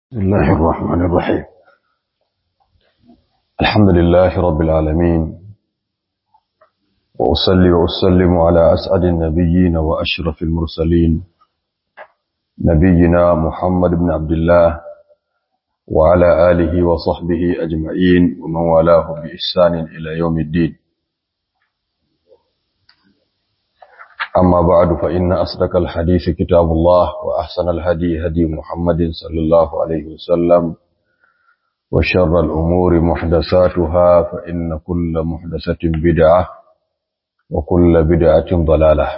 بسم الله الرحمن الرحيم الحمد لله رب العالمين وأصلي وأسلم على أسعد النبيين وأشرف المرسلين نبينا محمد بن عبد الله وعلى آله وصحبه أجمعين ومن والاه بإحسان إلى يوم الدين أما بعد فإن أصدق الحديث كتاب الله وأحسن الهدي هدي محمد صلى الله عليه وسلم وشر الأمور محدثاتها فإن كل محدثة بدعة وكل بدعة ضلالة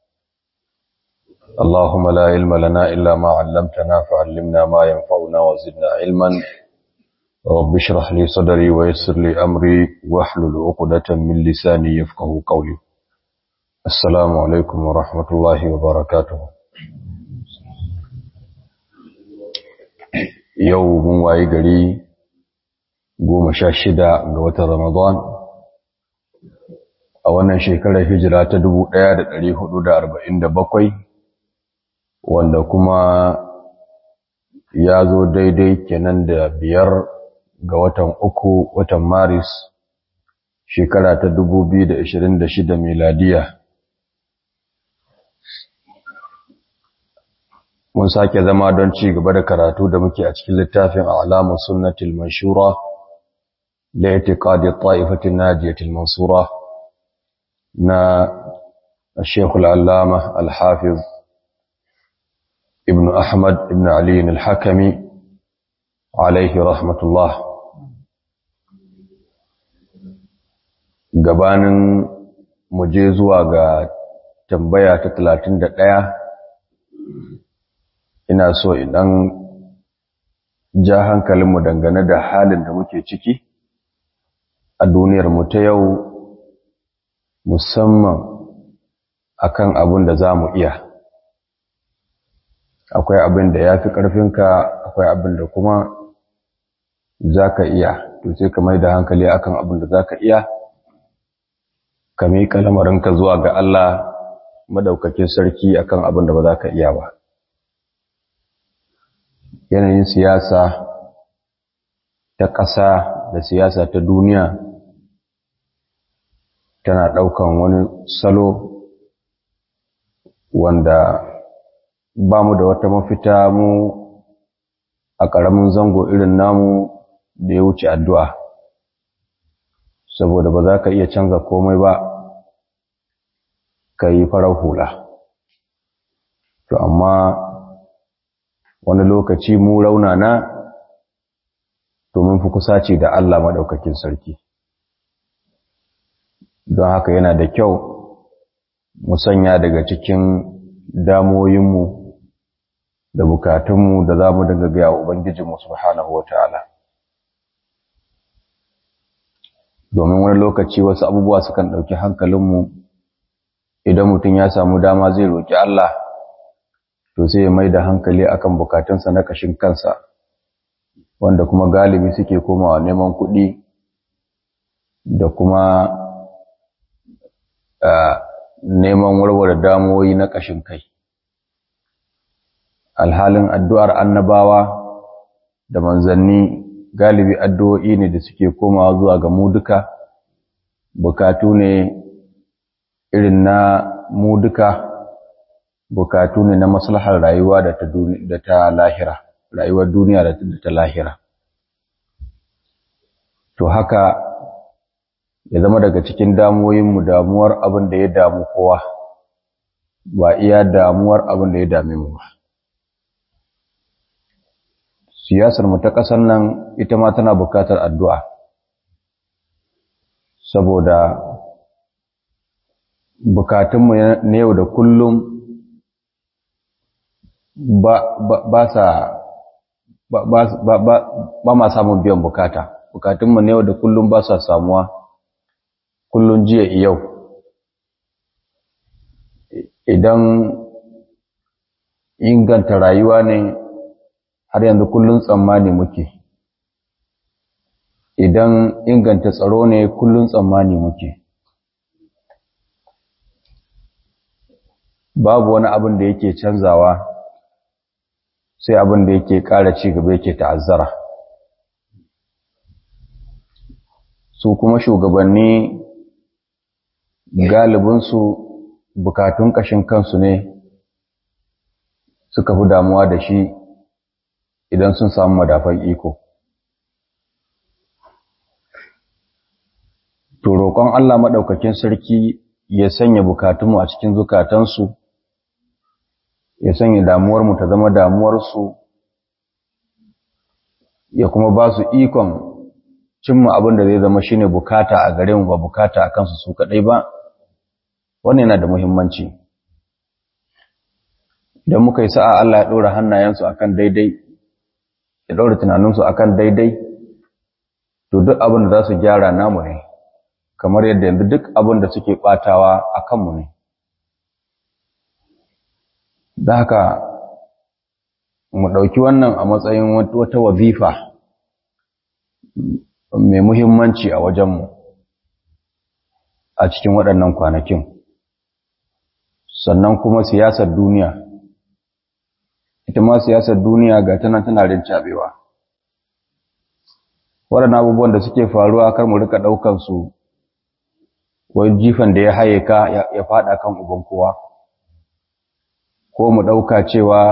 اللهم لا علم لنا إلا ما علمتنا فعلمنا ما ينفعنا وزدنا علما رب اشرح لي صدري ويسر لي أمري واحلل عقدة من لساني يفقه قولي السلام عليكم ورحمة الله وبركاته yau mun waye gari goma sha shida ga watan Ramadan a wannan shekarar hijira ta dubu ɗaya da ɗari hudu da arba'in da bakwai wanda kuma ya zo daidai kenan da biyar ga watan uku watan Maris shekara ta dubu biyu da ashirin da shida miladiya mun sake zama don ci gaba da karatu da muke a cikin littafin alamun sunnatul manshura la i'tiqadi ta'ifatin najiyatil mansura na الشيخ العلامة الحافظ ابن أحمد ابن علي الحكمي عليه رحمة الله gabanin mu je zuwa ga tambaya ta 31 ina so idan ja hankalinmu dangane da halin da muke ciki a duniyarmu ta yau musamman akan abin da za mu iya akwai abin da ya fi ƙarfinka akwai abin da kuma za ka iya to sai ka mai da hankali akan abin da za ka iya ka miƙa lamarinka zuwa ga Allah madaukakin sarki akan abin da ba za ka iya ba yanayin siyasa ta ƙasa da siyasa ta duniya tana ɗaukan wani salo wanda ba mu da wata mafita mu a ƙaramin zango irin namu da ya wuce addu'a saboda ba za ka iya canza komai ba ka yi farar hula to amma wani lokaci mu raunana domin fi kusaci da Allah maɗaukakin sarki don haka yana da kyau mu sanya daga cikin damoyinmu da bukatunmu da za mu daga gaya Ubangijinmu subhanahu wa ta'ala domin wani lokaci wasu abubuwa sukan ɗauki hankalinmu idan mutum ya samu dama zai roƙi Allah to sai ya mai da hankali akan bukatunsa na kashin kansa wanda kuma galibi suke komawa neman kuɗi da kuma neman warware damuwoyi na kashin kai alhalin addu'ar annabawa da manzanni galibi addu'o'i ne da suke komawa zuwa ga mu duka bukatu ne irin na mu duka bukatu ne na maslahar rayuwa da ta da ta lahira rayuwar duniya da ta lahira to haka ya zama daga cikin damuwoyin mu damuwar abin da ya damu kowa ba iya damuwar abin da ya dame mu ba siyasar mu ta ƙasar nan ita ma tana bukatar addu'a saboda bukatunmu na yau da kullum ba, ba, ba sa ba, ba, ba, ba, ba ma samun biyan bukata bukatunmu na yau da kullum ba sa samuwa kullum jiya yau idan inganta rayuwa ne har yanzu kullum tsammani muke idan inganta tsaro ne kullum tsammani muke babu wani abin da yake canzawa sai abin da yake ƙara ci gaba yake ta'azzara su kuma shugabanni galibinsu bukatun ƙashin kansu ne suka fi damuwa da shi idan sun samu madafan iko to roƙon Allah maɗaukakin sarki ya sanya bukatunmu a cikin zukatansu ya sanya damuwarmu ta zama damuwarsu ya kuma ba su ikon cimma abin da zai zama shine bukata a gare mu ba bukata a kansu su kaɗai ba wannan yana da muhimmanci idan muka yi sa'a Allah ya ɗora hannayensu akan daidai ya ɗora tunaninsu akan daidai to duk abin da za su gyara namu ne kamar yadda yanzu duk abin da suke ɓatawa a kanmu ne da haka mu ɗauki wannan a matsayin wata wazifa mai muhimmanci a wajenmu a cikin waɗannan kwanakin sannan kuma siyasar duniya ita ma siyasar duniya ga tana tana rincaɓewa waɗannan abubuwan da suke faruwa kar mu rika ɗaukansu wai jifan da ya haye ka ya faɗa kan uban kowa ko mu ɗauka cewa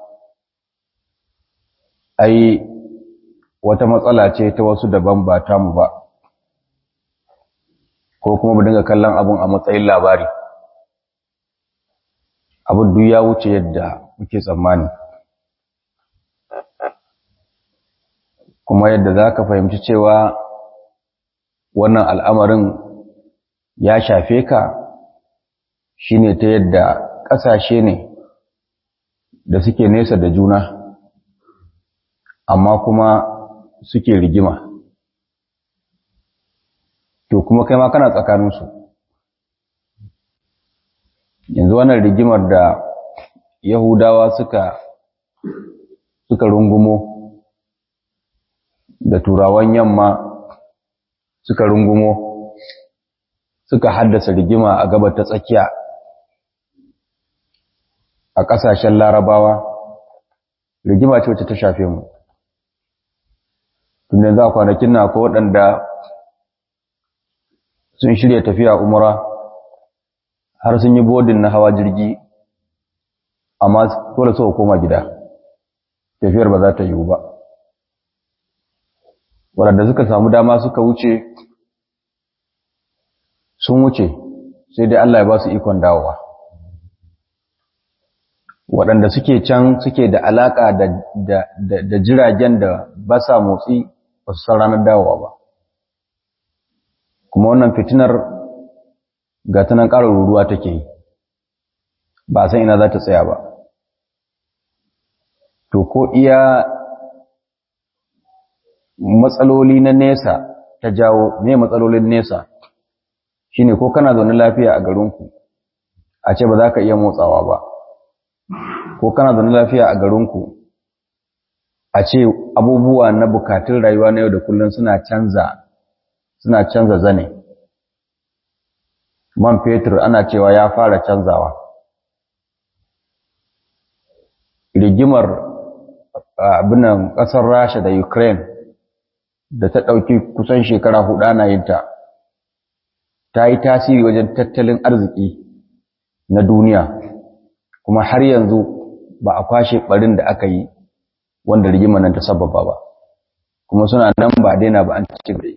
ai wata matsala ce ta wasu daban ba tamu ba ko kuma mu dinga kallon abun a matsayin labari abin duk ya wuce yadda muke tsammani kuma yadda za ka fahimci cewa wannan al'amarin ya shafe ka shine ta yadda ƙasashe ne da suke nesa da juna amma kuma suke rigima to kuma kai ma kana tsakaninsu yanzu wannan rigimar da yahudawa suka suka rungumo da turawan yamma suka rungumo suka haddasa rigima a gabar ta tsakiya a ƙasashen larabawa rigima ce wacce ta shafe mu tun yanzu a kwanakin na ko waɗanda sun shirya tafiya umara har sun yi bodin na hawa jirgi amma dole suka koma gida tafiyar ba za ta yiwu ba waɗanda suka samu dama suka wuce sun wuce sai dai Allah ya ba su ikon dawowa waɗanda suke can suke da alaƙa da jiragen da ba sa motsi ba su san ranar dawowa ba kuma wannan fitinar ga ta nan ƙarar ruruwa take yi ba san ina za ta tsaya ba to ko iya matsaloli na nesa ta jawo ne matsalolin nesa shine ko kana zaune lafiya a garinku a ce ba za ka iya motsawa ba ko kana zaune lafiya a garinku a ce abubuwa na bukatun rayuwa na yau da kullum suna canza suna canza zane man fetur ana cewa ya fara canzawa rigimar abinan ƙasar rasha da ukraine da ta ɗauki kusan shekara hudu ana yin ta ta yi tasiri wajen tattalin arziki na duniya kuma har yanzu ba a kwashe ɓarin da aka yi wanda rigimar nan ta sababa ba kuma suna nan ba daina ba an ci gaba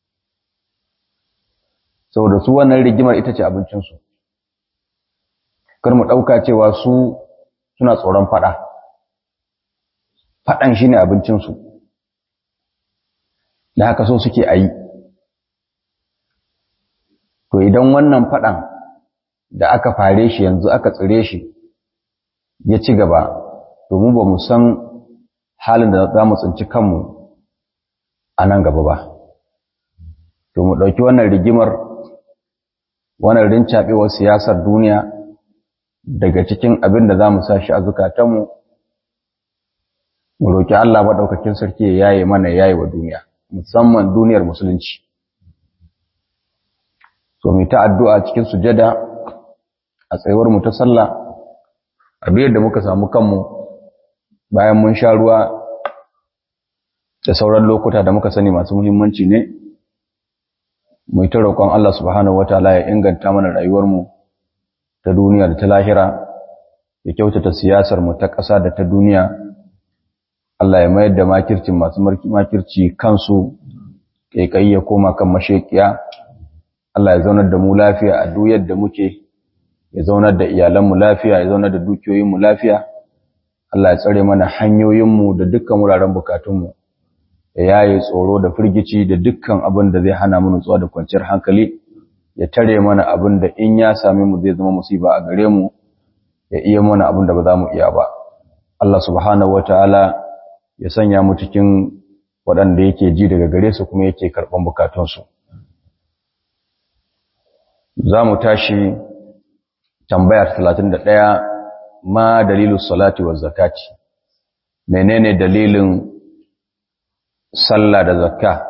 saboda su wannan rigimar ita ce abincinsu kar mu ɗauka cewa su suna tsoron faɗa faɗan shi ne abincinsu da haka so suke a yi to idan wannan faɗan da aka fare shi yanzu aka tsire shi ya ci gaba domin ba mu san halin da za mu tsinci kanmu a nan gaba ba to mu ɗauki wannan rigimar wannan rincaɓewar siyasar duniya daga cikin abin da za mu sa shi a zukatanmu mu roƙi Allah maɗaukakin sarki ya yaye mana yaye wa duniya musamman duniyar musulunci so mu ta addu'a cikin sujada a tsayuwar mu ta sallah abin da muka samu kanmu bayan mun sha ruwa da sauran lokuta da muka sani masu muhimmanci ne mu ta roƙon Allah subhanahu wataala ya inganta mana rayuwarmu ta duniya da ta lahira ya kyautata siyasar mu ta ƙasa da ta duniya Allah ya mayar da makircin masu makirci kansu kai ya koma kan mashekiya Allah ya zaunar da mu lafiya a duk yadda muke ya zaunar da iyalanmu lafiya ya zaunar da dukiyoyinmu lafiya Allah ya tsare mana hanyoyinmu da dukkan wuraren bukatunmu ya yaye tsoro da firgici da dukkan abin da zai hana mu nutsuwa da kwanciyar hankali ya tare mana abin da in ya same mu zai zama musiba a gare mu ya iya mana abin da ba za mu iya ba Allah subhanahu wataala ya sanya mu cikin waɗanda yake ji daga gare su kuma yake karɓan bukatunsu za mu tashi tambaya 31 ma dalilu salati wa zakati menene dalilin sallah da zakka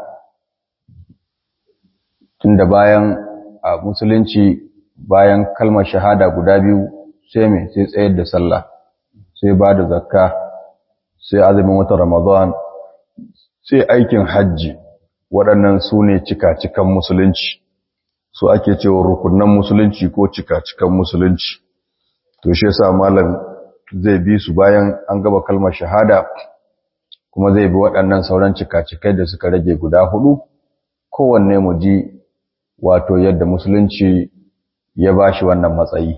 tunda bayan a musulunci bayan kalmar shahada guda biyu sai me sai tsayar da sallah sai ba da zakka sai azumin watan ramadan sai aikin hajji waɗannan su ne cika-cikan musulunci su ake cewa rukunan musulunci ko cika-cikan musulunci to shi yasa malam zai bi su bayan an gaba kalmar shahada kuma zai bi waɗannan sauran cika-cikai da suka rage guda hudu kowanne mu ji wato yadda musulunci ya bashi wannan matsayi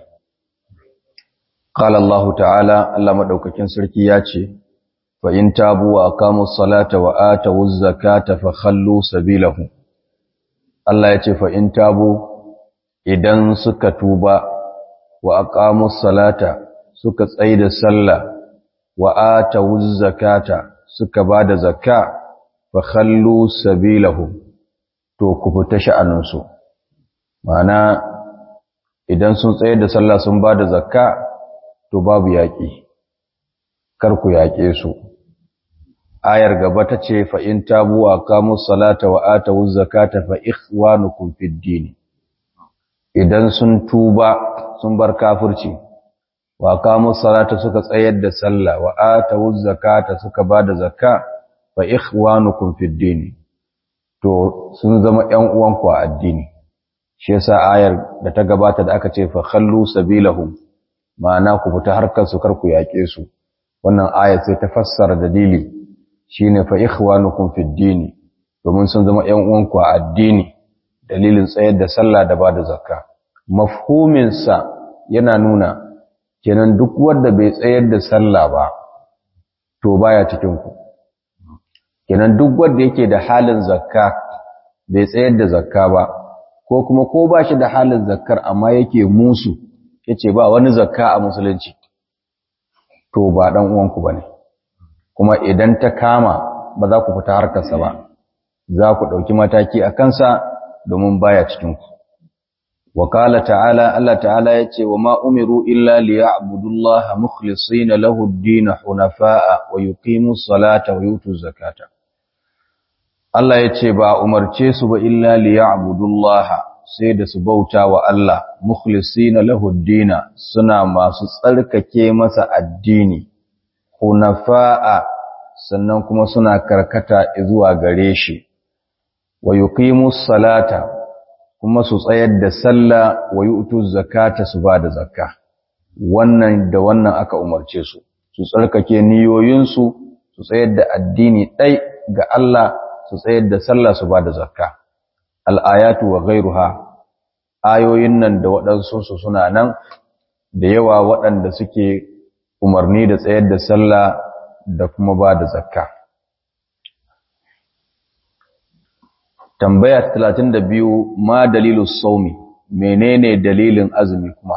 qala Allah ta'ala Allah madaukakin sarki ya ce fa in tabu wa aqamus salata wa atawuz zakata fa khallu sabilahu Allah ya ce fa in tabu idan suka tuba wa aqamus salata suka tsaida sallah wa atawuz zakata suka bada zakka fa khallu sabilahum to ku fita sha'aninsu ma'ana idan sun tsaye da sallah sun bada zakka to babu yaƙi kar ku yaƙe su ayar gaba ta ce fa in tabu wa aqamus salata wa atawuz zakata fa ikhwanukum fid din idan sun tuba sun bar kafirci wa aqamus salata suka tsayar da sallah wa atawuz zakata suka bada zakka fa ikhwanukum fid din to sun zama ƴan uwanku a addini shi yasa ayar da ta gabata da aka ce fa khallu sabilahum ma'ana ku fita harkar su kar ku yaƙe su wannan ayar sai ta fassara dalili shine fa ikhwanukum fid din domin sun zama ƴan uwanku a addini dalilin tsayar da sallah da bada zakka mafhumin sa yana nuna kenan duk wanda bai tsayar da sallah ba to baya cikin ku kenan duk wanda yake da halin zakka bai tsayar da zakka ba ko kuma ko ba shi da halin zakkar amma yake musu yace ba wani zakka a musulunci to ba dan uwanku bane kuma idan ta kama ba za ku fita harkarsa ba za ku ɗauki mataki a kansa domin baya cikinku وقال تعالى الله تعالى يتي وما أمروا إلا ليعبدوا الله مخلصين له الدين حنفاء ويقيموا الصلاة ويؤتوا الزكاة الله يتي با أمرتي سب إلا ليعبدوا الله سيد سبوتا والله مخلصين له الدين سنا ما سسألك كيمة الدين حنفاء sannan kuma suna karkata zuwa gare shi wa yuqimus salata kuma su tsayar da sallah wa yu'tu zakata su ba da zakka wannan da wannan aka umarce su su tsarkake niyoyinsu su tsayar da addini ɗai ga Allah su tsayar da sallah su ba da zakka al'ayatu wa ghairuha ayoyin nan da waɗansu su suna nan da yawa waɗanda suke umarni da tsayar da sallah da kuma ba da zakka tambaya 32 ma dalilu saumi menene dalilin azumi kuma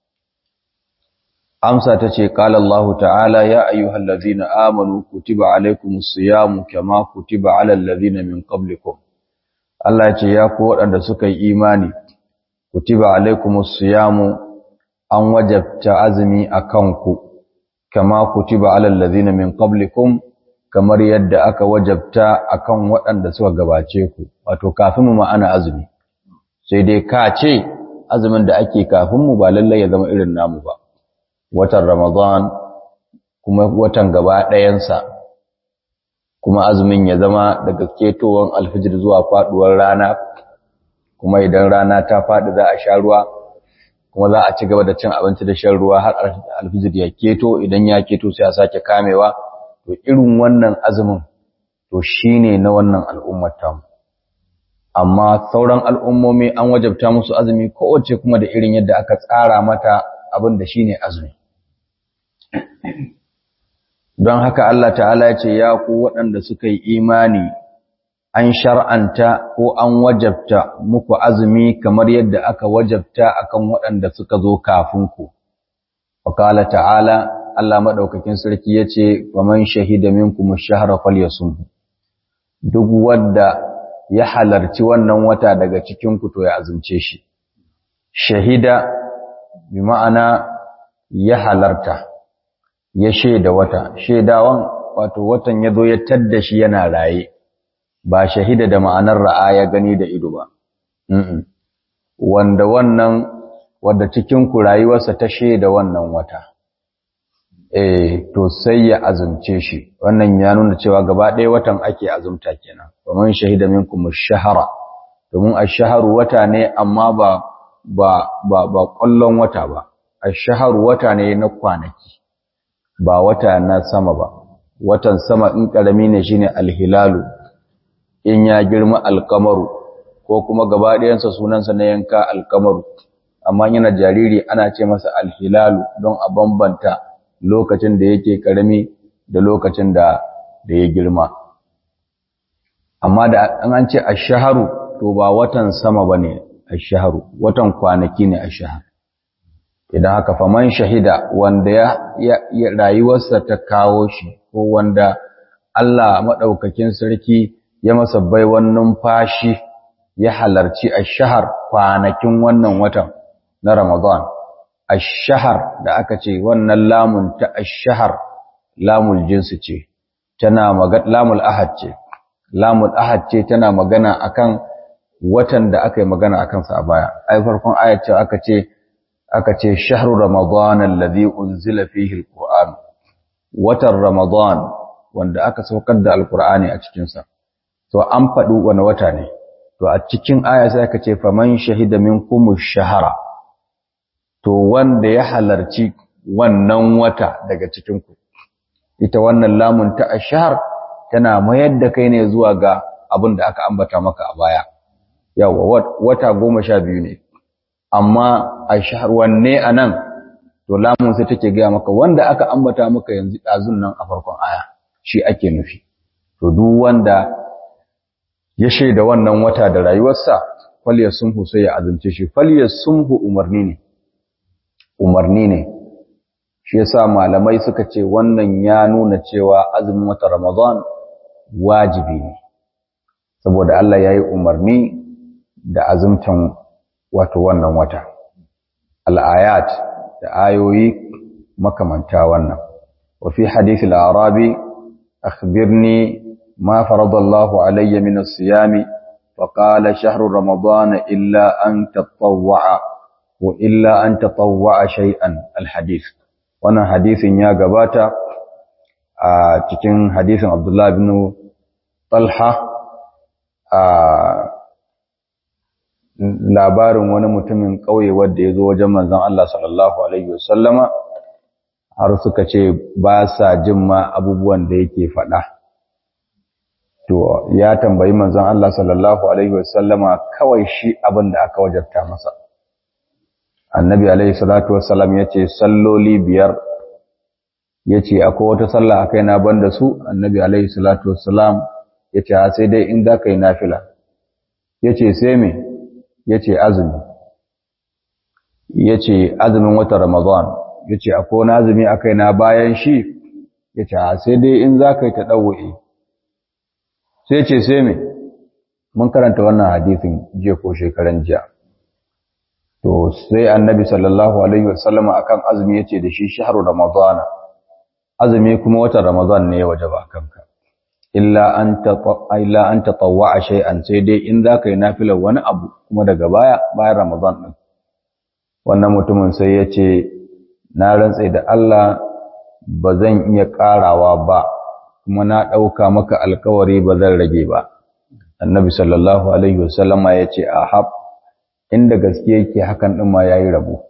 amsa tace qala Allah ta'ala ya ayyuhallazina amanu kutiba alaykumus siyamu kama kutiba alal ladzina min qablikum Allah ya ce ya ku waɗanda suka yi imani kutiba alaykumus siyamu an wajabta azumi akan ku kama kutiba alal ladzina min qablikum kamar yadda aka wajabta akan waɗanda suka gabace ku wato kafin mu ana azumi sai dai ka ce azumin da ake kafin mu ba lallai ya zama irin namu ba watan ramadan kuma watan gaba ɗayansa kuma azumin ya zama daga ketowar alfijir zuwa faɗuwar rana kuma idan rana ta faɗi za a sha ruwa kuma za a ci gaba da cin abinci da shan ruwa har alfijir ya keto idan ya keto sai a sake kamewa to irin wannan azumin to shine na wannan al'ummar tamu amma sauran al'ummomi an wajabta musu azumi kowace kuma da irin yadda aka tsara mata abin da shine azumi don haka Allah ta'ala ya ce ya ku waɗanda suka yi imani an shar'anta ko an wajabta muku azumi kamar yadda aka wajabta akan waɗanda suka zo kafin ku wakala ta'ala Allah maɗaukakin sarki ya ce wa man shahida minkum ash-shahra falyasum duk wanda ya halarci wannan wata daga cikin ku to ya azumce shi shahida bi ma'ana ya halarta ya shaida wata shaidawan wato watan ya zo ya tadda shi yana raye ba shahida da ma'anar ra'a ya gani da ido ba wanda wannan wanda cikin ku rayuwarsa ta shaida wannan wata eh to sai ya azumce shi wannan ya nuna cewa gaba ɗaya watan ake azumta kenan kaman shahida minkum ash-shahra domin ash-shahru wata ne amma ba ba ba ba kullon wata ba ash-shahru wata ne na kwanaki ba wata na sama ba watan sama in karami ne shine al-hilalu in ya girma al-qamaru ko kuma gaba ɗayansa sunansa na yanka al-qamaru amma yana jariri ana ce masa al-hilalu don a bambanta lokacin da yake karami da lokacin da da ya girma amma da an ce ash-shahru to ba watan sama bane ash-shahru watan kwanaki ne ash-shahr idan haka faman shahida wanda ya, ya rayuwarsa ta kawo shi ko wanda Allah madaukakin sarki ya masa baiwan numfashi ya halarci ash-shahr kwanakin wannan watan na Ramadan ash-shahr da aka ce wannan lamun ta ash-shahr lamul jinsi ce tana magana lamul ahad ce lamul ahad ce tana magana akan watan da aka yi magana akan sa a baya ai farkon ayat ce aka ce aka ce shahru ramadan alladhi unzila fihi alquran watan ramadan wanda aka saukar da alqur'ani a cikin sa to an faɗi wani wata ne to a cikin aya sai aka ce faman shahida minkum ash-shahra to wanda ya halarci wannan wata daga cikin ku ita wannan lamun ta ash-shahr tana mayar da kai ne zuwa ga abin da aka ambata maka a baya yawa wata goma sha biyu ne amma a shahar wanne a nan to lamun sai take gaya maka wanda aka ambata maka yanzu ɗazun nan a farkon aya shi ake nufi to duk wanda ya shaida wannan wata da rayuwarsa falyar sunhu sai ya azumce shi falyar sunhu umarni ne umarni ne shi yasa malamai suka ce wannan ya nuna cewa azumin wata ramadan wajibi ne saboda Allah ya yi umarni da azumtan wato wannan wata al'ayat da ayoyi makamanta wannan wa fi hadith al-arabi akhbirni ma farada Allah alayya min as-siyami fa qala shahru ramadan illa an tatawwa wa illa an tatawwa shay'an al-hadith wannan hadisin ya gabata a cikin hadisin Abdullah ibn Talha a labarin wani mutumin ƙauye wanda ya zo wajen manzon Allah sallallahu Alaihi wasallama har suka ce ba sa jin ma abubuwan da yake faɗa. To, ya tambayi manzon Allah sallallahu Alaihi wasallama kawai shi abin da aka wajabta masa. Annabi Alaihi salatu wasallam ya ce, Salloli biyar, ya ce, akwai wata sallah a kai na ban da su, annabi Alaihi salatu wasallam ya ce, sai dai in za ka yi nafila. Ya ce, sai me? ya ce azumi ya ce azumin watan ramadan ya ce akwai wani azumi a kaina bayan shi ya ce sai dai in za ka yi ta ɗauwa'i sai ce sai me mun karanta wannan hadisin jiya ko shekaran jiya to sai annabi sallallahu alaihi wasallama akan azumi ya ce da shi shahru ramadan azumi kuma watan ramadan ne ya wajaba kanka illa an illa an tatawwa shay'an sai dai in zaka yi nafilar wani abu kuma daga baya bayan Ramadan din wannan mutumin sai ya ce na rantsa da Allah ba zan iya ƙarawa ba kuma na ɗauka maka alkawari ba zan rage ba annabi sallallahu alaihi wasallama ya ce a hab inda gaske yake hakan ɗin ma ya yi rabo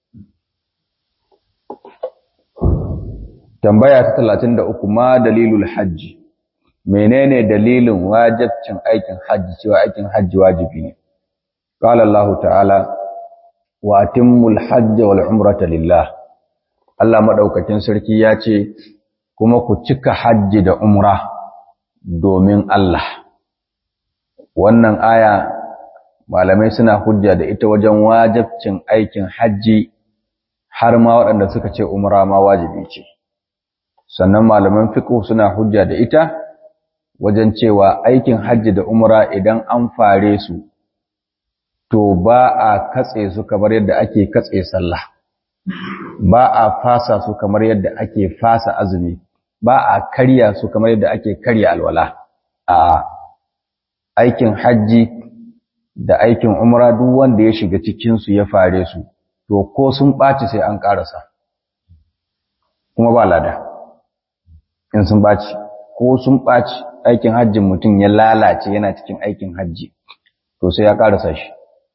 tambaya ta talatin da uku ma dalilul hajji menene dalilin wajibcin aikin hajji cewa aikin hajji wajibi ne qala Allah ta'ala wa atimmul hajja wal umrata lillah Allah madaukakin sarki ya ce kuma ku cika hajji da umra domin Allah wannan aya malamai suna hujja da ita wajen wajibcin aikin hajji har ma waɗanda suka ce umra ma wajibi ce sannan malaman fiqh suna hujja da ita wajen cewa aikin hajji da umra idan an fare su to ba a katse su kamar yadda ake katse sallah ba a fasa su kamar yadda ake fasa azumi ba a karya su kamar yadda ake karya alwala a aikin hajji da aikin umra duk wanda ya shiga cikin su ya fare su to ko sun ɓaci sai an ƙarasa kuma ba lada in sun ɓaci ko sun ɓaci aikin hajjin mutum ya lalace yana cikin aikin hajji to sai ya ƙarasa shi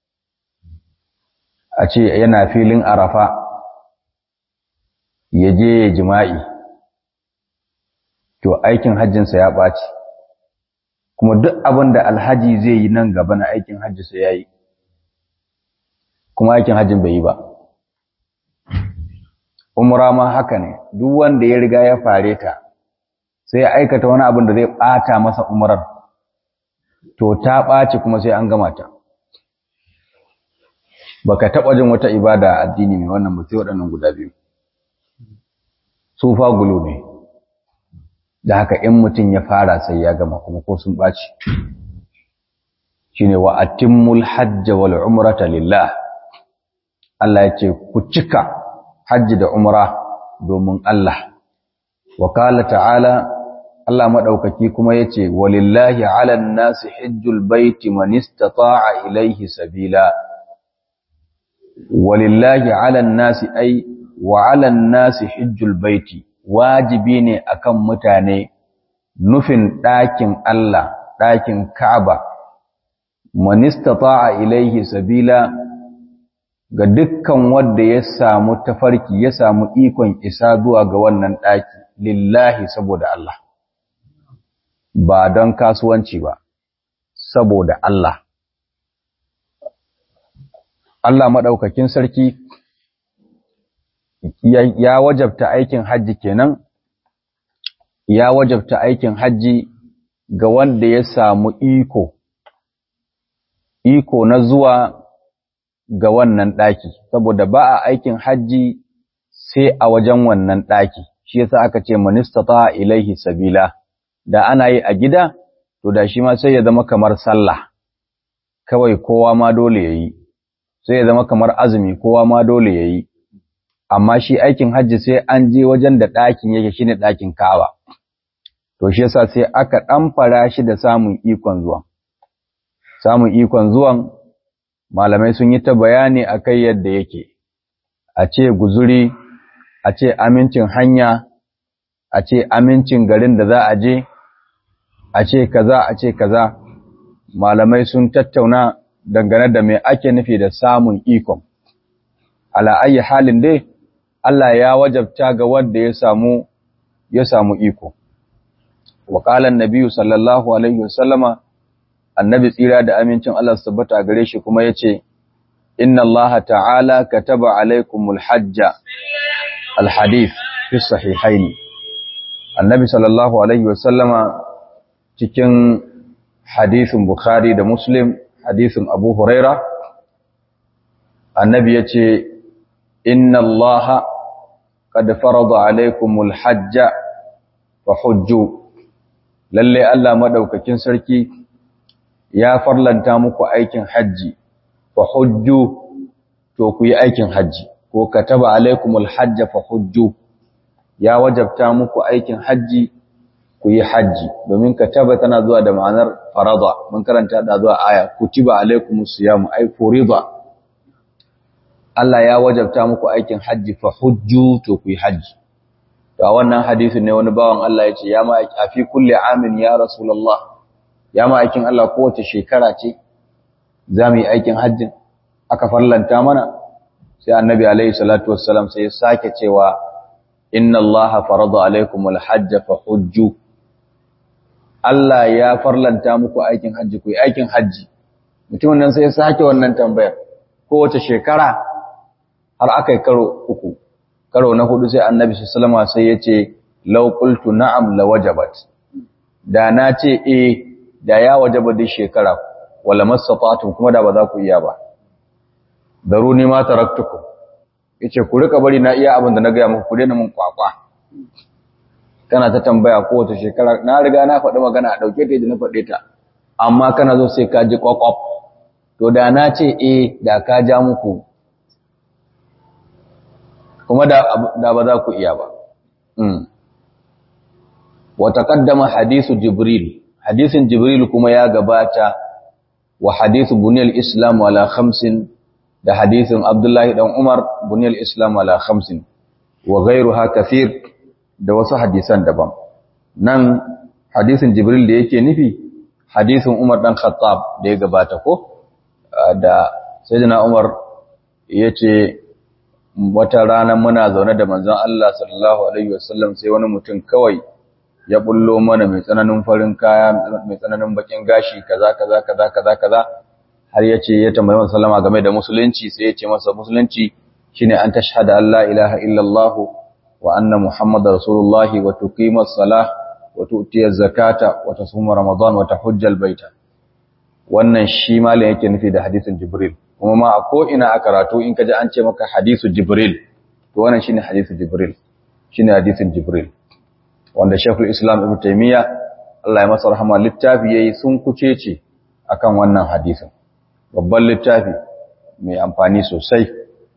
a ce yana filin arafa ya je ya jima'i to aikin hajjinsa ya ɓaci kuma duk abin da alhaji zai yi nan gaba na aikin hajjinsa ya yi kuma aikin hajjin bai yi ba umra ma haka ne duk wanda ya riga ya fare ta sai ya aikata wani abin da zai ɓata masa umrar to ta ɓaci kuma sai an gama ta baka taɓa jin wata ibada a addini mai wannan ba sai waɗannan guda biyu sufa gulu ne da haka in mutum ya fara sai ya gama kuma ko sun ɓaci shine wa atimmul hajja wal umrata lillah Allah ya ce ku cika hajji da umra domin Allah wa qala ta'ala Allah madaukaki kuma yace walillahi 'alan nasi hajjul baiti man istata'a ilayhi sabila walillahi 'alan nasi ay wa 'alan nasi hajjul baiti wajibi ne akan mutane nufin ɗakin Allah ɗakin Ka'aba man istata'a ilayhi sabila ga dukkan wanda ya samu tafarki ya samu ikon isa zuwa ga wannan ɗaki lillahi saboda Allah ba don kasuwanci ba saboda Allah Allah maɗaukakin sarki ya wajabta aikin hajji kenan ya wajabta aikin hajji ga wanda ya samu iko iko na zuwa ga wannan ɗaki, saboda ba a aikin hajji sai a wajen wannan ɗaki, shi yasa aka ce manistata ilaihi sabila, da ana yi a gida, to da shi ma sai ya zama kamar sallah, kawai kowa ma dole ya yi, sai ya zama kamar azumi kowa ma dole ya yi, amma shi aikin hajji sai an je wajen da ɗakin yake shi ne ɗakin kawa, to shi yasa sai aka ɗamfara shi da samun ikon zuwan. Samun ikon zuwan malamai sun yi ta bayani a kai yadda yake, a ce guzuri, a ce amincin hanya, a ce amincin garin da za a je, a ce kaza, a ce kaza, malamai sun tattauna dangane da mai ake nufi da samun ikon. Ala'ayi halin dai, Allah ya wajabta ga wanda ya samu, ya samu iko. Wakalan Nabiyu sallallahu Alaihi wasallama, annabi tsira da amincin Allah su tabbata gare shi kuma ya ce, Inna Allah ta'ala ka taba alaikumul hajja alhadif fi sahihaini. Annabi sallallahu Alaihi wasallama cikin hadithin Bukhari da Muslim, hadithin Abu Huraira, annabi ya ce, Inna Allah kad farada alaikumul hajja fa hujju. Lalle Allah maɗaukakin sarki ya farlanta muku aikin hajji fa hujju to ku yi aikin hajji ko kataba alaikumul hajja fa hujju ya wajabta muku aikin hajji ku yi hajji domin kataba tana zuwa da ma'anar farada mun karanta da zuwa aya kutiba alaikumus siyam ay furida Allah ya wajabta muku aikin hajji fa hujju to ku yi hajji to a wannan hadisin ne wani bawan Allah ya ce ya ma a fi kulli amin ya rasulullah ya ma aikin Allah kowace shekara ce za mu yi aikin hajjin aka farlanta mana sai annabi alaihi salatu wassalam sai ya sake cewa inna Allah farada alaikum alhajj fa hujju Allah ya farlanta muku aikin hajji ku yi aikin hajji mutumin nan sai ya sake wannan tambayar kowace shekara har aka yi karo uku karo na hudu sai annabi sallama sai ya ce law qultu na'am la wajabat da na ce eh da ya wajaba duk shekara wala mastata'tum kuma da ba za ku iya ba daruni ma taraktukum yace ku rika bari na iya abin da na ga muku ku daina mun kwakwa kana ta tambaya kowace shekara na riga na faɗi magana a ɗauke ta yadda na faɗe ta amma kana zo sai ka ji kwakwaf to da na ce eh da ka ja muku kuma da ba za ku iya ba wa taqaddama hadisu jibril hadisin jibril kuma ya gabata wa hadisu buniyal islam ala khamsin da hadisin abdullahi dan umar buniyal islam ala khamsin wa ghayruha kathir da wasu hadisan daban nan hadisin jibril da yake nufi hadisin umar dan khattab da ya gabata ko da sayyidina umar yace wata rana muna zaune da manzon Allah sallallahu alaihi wasallam sai wani mutum kawai ya bullo mana mai tsananin farin kaya mai tsananin bakin gashi kaza kaza kaza kaza kaza har yace ya tambayi manzon sallama game da musulunci sai yace masa musulunci shine an tashhada an la ilaha illallah wa anna muhammadar rasulullah wa tuqima as-salah wa tu'ti az-zakata wa tasuma ramadan wa tahujja al-baita wannan shi malam yake nufi da hadisin jibril kuma ma a ko ina a karatu in kaji an ce maka hadisu jibril to wannan shine hadisu jibril shine hadisin jibril wanda shaykhul islam ibnu taymiya Allah ya masa rahama littafi yayi sun kucece akan wannan hadisin babban littafi mai amfani sosai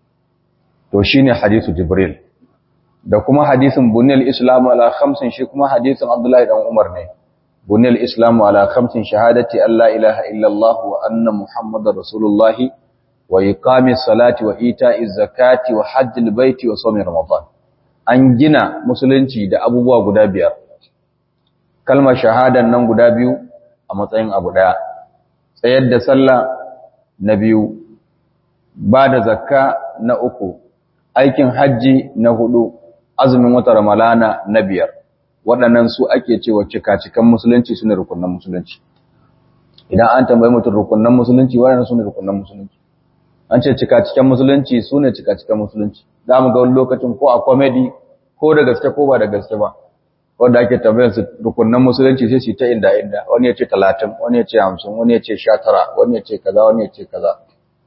to shine hadisu jibril da kuma hadisin bunil islam ala khamsin shi kuma hadisin abdullahi dan umar ne bunil islam ala khamsin shahadati alla ilaha illa allah wa anna muhammadar rasulullahi wa iqami salati wa ita'i zakati wa hajjil baiti wa sawmi ramadan an gina musulunci da abubuwa guda biyar kalmar shahadan nan guda biyu a matsayin abu daya tsayar da sallah na biyu ba da zakka na uku aikin hajji na hudu azumin wata ramalana na biyar waɗannan su ake cewa cika-cikan musulunci su ne rukunan musulunci idan an tambayi mutum rukunan musulunci waɗannan su ne rukunan musulunci an ce cika-cikan musulunci su ne cika-cikan musulunci za mu ga wani lokacin ko a komedi ko da gaske ko ba da gaske ba wanda ake tambayar su rukunan musulunci sai su ta inda inda wani ya ce talatin wani ya ce hamsin wani ya ce sha tara wani ya ce kaza wani ya ce kaza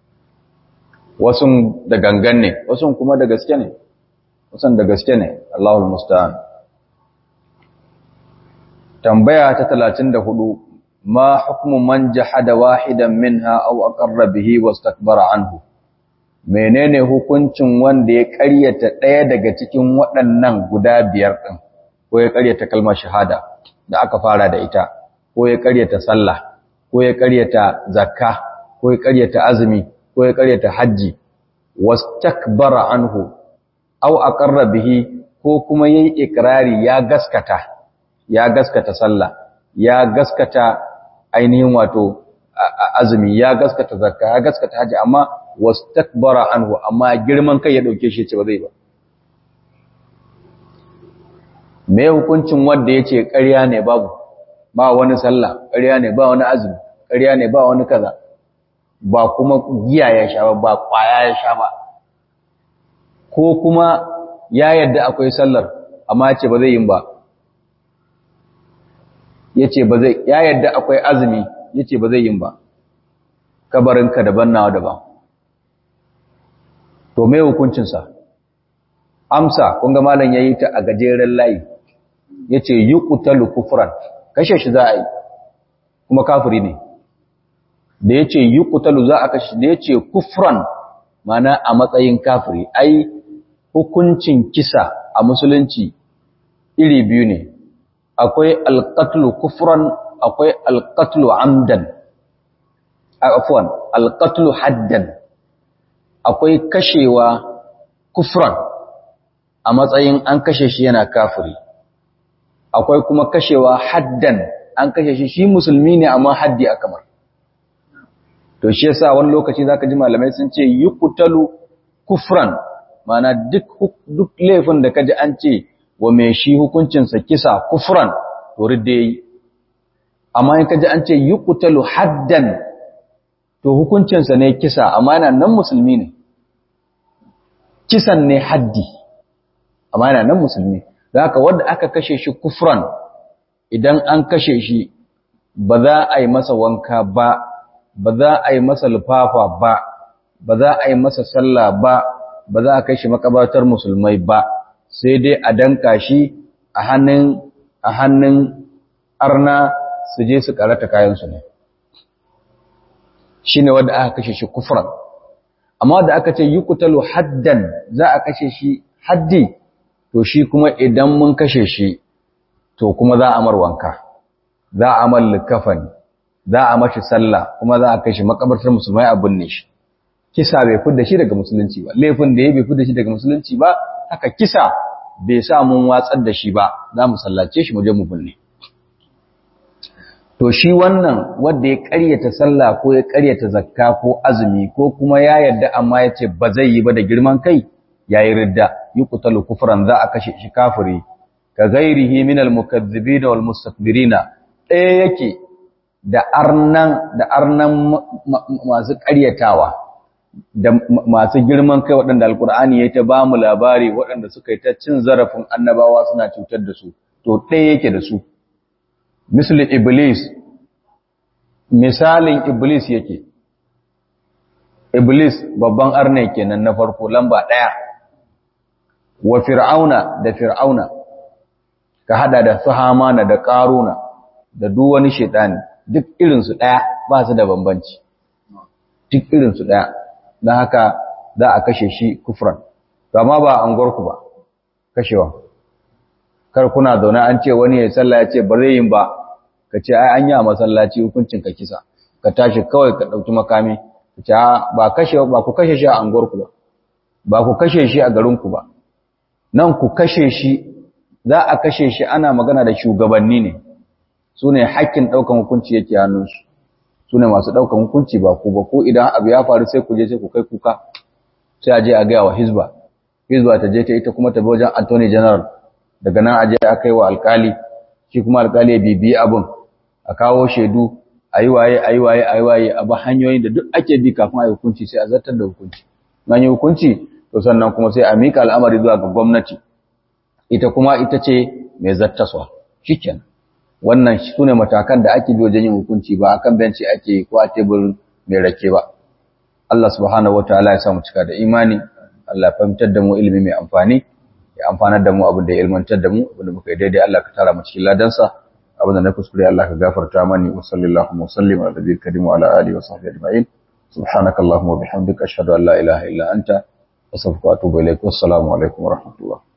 wasu da gangan ne wasu kuma da gaske ne wasu da gaske ne Allahul musta'an tambaya ta 34 ma hukmu man jahada wahidan minha aw aqarra bihi wastakbara anhu menene hukuncin wanda ya ƙaryata ɗaya daga cikin waɗannan guda biyar din ko ya ƙaryata kalmar shahada da aka fara da ita ko ya ƙaryata sallah ko ya ƙaryata zakka ko ya ƙaryata azumi ko ya ƙaryata hajji wastakbara anhu aw aqarra bihi ko kuma yayi ikrari ya gaskata ya gaskata sallah ya gaskata ainihin wato azumi ya gaskata zakka ya gaskata haji amma wastakbara anhu amma girman kai ya dauke shi ce ba zai ba me hukuncin wanda yace ƙarya ne babu ba wani sallah ƙarya ne ba wani azumi ƙarya ne ba wani kaza ba kuma giya ya sha ba ba kwaya ya sha ba ko kuma ya yadda akwai sallar amma ya ce ba zai yin ba ya ce ba zai ya yadda akwai azumi ya ce ba zai yin ba kabarinka daban nawa daban to mai hukuncinsa amsa kunga malam ya yi ta a gajeren layi ya ce yi kutalu kufuran kashe shi za a yi kuma kafiri ne da ya ce yi kutalu za a kashe da ya ce kufran mana a matsayin kafiri ai hukuncin kisa a musulunci iri biyu ne akwai alƙatlu kufran akwai alƙatlu amdan afwan alƙatlu haddan akwai kashewa kufran a matsayin an kashe shi yana kafiri akwai kuma kashewa haddan an kashe shi shi musulmi ne amma haddi a kamar to shi yasa wani lokaci zaka ji malamai sun ce yuqtalu kufran mana duk duk laifin da kaji an ce wa mai shi hukuncin sa kisa kufran to ridda yi amma in kaji an ce yuqtalu haddan to hukuncin sa ne kisa amma yana nan musulmi ne kisan ne haddi amma yana nan musulmi da haka wanda aka kashe shi kufran idan an kashe shi ba za a yi masa wanka ba ba za a yi masa lufafa ba ba za a yi masa sallah ba ba za a kai shi makabatar musulmai ba sai dai a danka shi a hannun a hannun arna su je su karata kayansu ne shine wanda aka kashe shi kufran amma da aka ce yuqtalu haddan za a kashe shi haddi to shi kuma idan mun kashe shi to kuma za a mar wanka za a mar likafani za a mashi sallah kuma za a kai shi makabartar musulmai a binne shi kisa bai fidda shi daga musulunci ba laifin da ya bai fidda shi daga musulunci ba haka kisa bai sa mun watsar da shi ba za mu sallace shi mu je mu binne to shi wannan wanda ya ƙaryata sallah ko ya ƙaryata zakka ko azumi ko kuma ya yarda amma ya ce ba zai yi ba da girman kai yayi ridda yuqtalu kufran za a kashe shi kafiri ka ghairihi min al-mukaththibin wal mustakbirina ɗaya yake da arnan da arnan masu ƙaryatawa da masu girman kai waɗanda alkur'ani ya ta ba mu labari waɗanda suka yi ta cin zarafin annabawa suna cutar da su to ɗaya yake da su misali iblis misalin iblis yake iblis babban arne kenan na farko lamba ɗaya wa fir'auna da fir'auna ka hada da su hamana da ƙaruna da duk wani shaitani duk irinsu ɗaya ba su da bambanci duk irinsu ɗaya don haka za a kashe shi kufran amma ba an gorku ba kashewa kar kuna zaune an ce wani ya sallah ya ce ba zai yin ba ka ce ai an yi a masallaci hukuncin ka kisa ka tashi kawai ka ɗauki makami ka ce ba kashe ba ku kashe shi a anguwarku ba ba ku kashe shi a garinku ba nan ku kashe shi za a kashe shi ana magana da shugabanni ne su ne hakkin ɗaukan hukunci yake hannunsu su ne masu ɗaukan hukunci ba ku ba ko idan abu ya faru sai ku je sai ku kai kuka sai a je a gaya wa hizba hizba ta je ta ita kuma ta bi wajen attorney general daga nan a je a kai wa alkali shi kuma alkali ya bibiyi abin a kawo shaidu a yi waye a yi waye a yi waye a ba hanyoyin da duk ake bi kafin a yi hukunci sai a zartar da hukunci an yi hukunci to sannan kuma sai a mika al'amari zuwa ga gwamnati ita kuma ita ce mai zattaswa shikenan wannan su ne matakan da ake bi wajen yin hukunci ba akan benci ake ko a teburin mai rake ba Allah subhanahu wataala ya samu cika da imani Allah ya fahimtar da mu ilimi mai amfani ya amfanar da mu abin da ya ilmantar da mu abin da muka yi daidai Allah ka tara mu cikin ladansa abin da na kuskure Allah ka gafarta mani wa sallallahu wa sallim ala nabiyil karim wa ala alihi wa sahbihi ajma'in subhanakallahumma wa bihamdika ashhadu an la ilaha illa anta astaghfiruka wa atubu ilaik wassalamu alaikum wa rahmatullah